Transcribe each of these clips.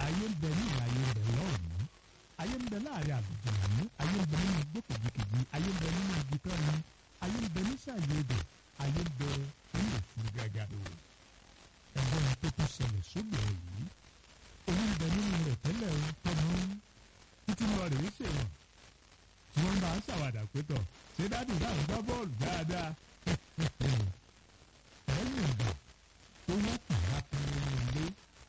ayé ń bẹ ní ìlà ayé ń bẹ lọ́rùn ayé ń bẹ láàrin àlùjọ̀nù ayé ń bẹ nínú igbó kejìkejì ayé ń bẹ nínú igi tọ́ni ayé ń bẹ nísàlẹ̀ odò ayé ń bẹ nínú òfurufú gàgàdo ẹ̀gbọ́n tó tún ṣẹlẹ̀ sóbìrì yìí omi ń bẹ nínú rẹ̀ tẹ́lẹ̀ o tọ́nu títí lọ rèé ṣèwọ̀n tí wọ́n bá ń ṣàwàdà pé tọ̀ ṣé dádì náà ń gbá bọ́ọ̀lù dáadáa lẹ́yìn ìgbà tó wọ́n kù bá fún nínú ilé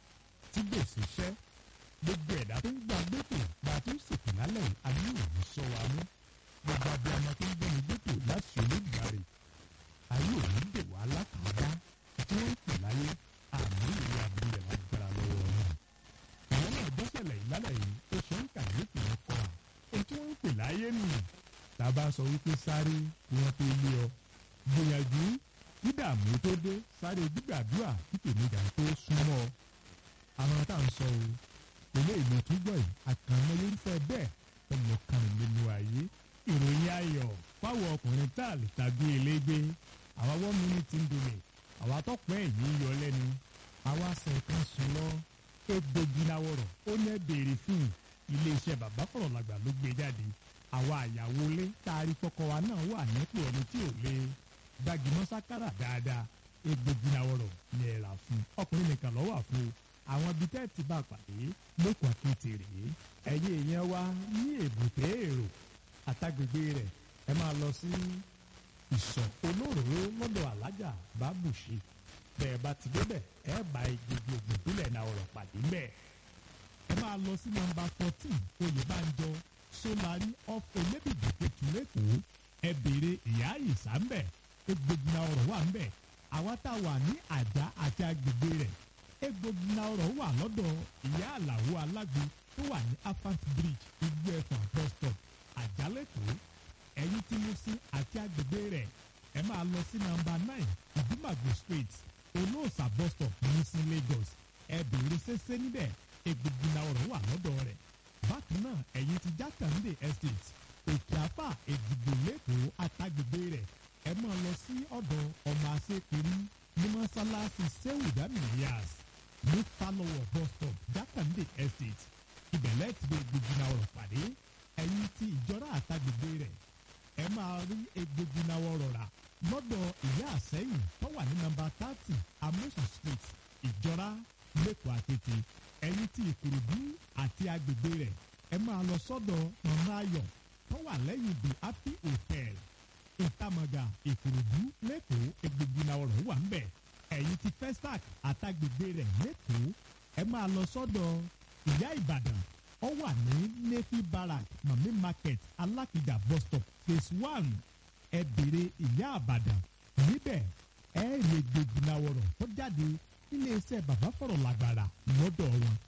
tí gbèsè ṣẹ́ gbogbo ẹ̀dá tó ń gba gbèsè bá a tó ń sèkì lálẹ́ yìí a ní òní sọ wa mú gbogbo abiyamọ tó ń gbẹ́ni gbèsè láti olóògbàre ayé òní dè wá látàdá tí wọ́n ń pè láyé àmì ìwé abúlé lágbára lọ́wọ́ náà àwọn náà gbọ́sẹ̀lẹ̀ ìlálẹ̀ yìí ó ṣe ń kàyéfì wọn kọ́ à ohun tí wọ́n ń pè láyé nìyí tá a bá sọ wípé sáré kí wọ́n tó lé ọ gbìyànjú kí dààmú tó dé sáré gbígbàdúrà kí tèmíjà tó súnmọ́ ọ àwọn tá à ń sọ o ilé ìlú túbọ̀ yìí àkànmọ́ irúfẹ́ bẹ́ẹ̀ ọmọ kan nínú ayé ìròyìn ayọ̀ fáwọn ọkùnrin tá a lè tàbí elégbé àwa wọ́n mi ní ti ń domi àwa tọ́pọ̀ ẹ̀yìn yọ lẹ́nu àwa sẹ̀kan sùn lọ egbògi náwọ̀rọ̀ ó ní ẹ béèrè fún iléeṣẹ́ bàbá fọ̀rọ̀ làgbà ló gbé jáde àwa àyàwó lé taari kọ́kọ́ wa náà wà nípò ẹni tí ò lè gbajúmọ̀ sákàrà dáadáa egbògi náwọ̀rọ̀ ní ẹ rà fún ọkùnrin nìkan ló wà fún o àwọn ibi tẹ́ ti bá pàdé lókun akéèté rèé ẹ̀yin èèyàn wa ní èbúté èrò àtàgbègbè rẹ̀ ẹ máa lọ sí ìsọ̀ olóró lọ́dọ̀ alájà bábùṣe bẹ́ẹ̀ bá ti débẹ̀ ẹ bá gbogbo ògùn ìbílẹ̀ náà ọ̀rọ̀ pàdé mbẹ́ ẹ máa lọ sí nọ́mbà fourteen oyèbánjọ sólárì off elébìdì kẹtùlẹ́kọ̀ọ́ ẹ béèrè ìyá ìsà mbẹ́ egbògi náà ọ̀rọ̀ wà mbẹ́ àwa tá a wà ní àjà àti agbègbè rẹ̀ egbògi náà ọ̀rọ̀ wà lọ́dọ̀ ìyá àlàó alágbo tó wà ní afant bridge igbó ẹ̀fọ̀n bus stop àjálẹ̀kọ̀ọ́ ẹ̀yìn tí mo sí àti agbègbè rẹ̀ ẹ máa lọ sí nọ́mbà nine ìdúmàgbò street olóòsà bus stop ní sí lagos ẹ béèrè ṣẹṣẹ níbẹ̀ egbògi náà ọ̀rọ̀ wà lọ́dọ̀ rẹ̀ bákan náà ẹ̀yìn ti jákàndé estate òkè àfà èdìgbò lẹ́kọ̀ọ́ àtàgbègbè rẹ̀ ẹ máa lọ sí ọ̀dọ̀ ọmọ àṣepẹ̀rí ní mọ́sálásí sẹ́wùdámì yas ní falọwọ bus stop jákàndé estate ibẹ̀lẹ̀ ti gbé egbògi náà ọ̀rọ̀ pàdé ẹ̀yìn tí ìjọra àtàgbègbè rẹ̀ ẹ máa rí egbògi náà ọ̀rọ̀ rà lọ́dọ̀ ìyá àsẹ́yìn tó wà ní nọ́mbà thirty amosu street ìjọra lẹ́kọ̀ọ́ àtètè ẹ̀yìn tí ìkòròdú àti agbègbè rẹ̀ ẹ máa lọ sọ́dọ̀ mama ayọ̀ tó wà lẹ́yìn the happy hotel ìtàmọ̀gà ìkòròdú lẹ́kọ̀ọ́ egbògi náà ọ̀rọ̀ wà ń bẹ̀ ẹ̀yìn tí festac àtàgbègbè rẹ̀ lẹ́kọ̀ọ́ ẹ máa lọ sọ́dọ̀ ìyá ìbàdàn ó wà ní nefi barak mami market alákìjà bus stop phase one ẹ béèrè ìyá àbàdàn níbẹ̀ ẹ lè gbèjìláwọ̀rọ̀ tó jáde nílé iṣẹ́ bàbá fọ̀rọ̀ làgbàrà lọ́dọ̀ wọn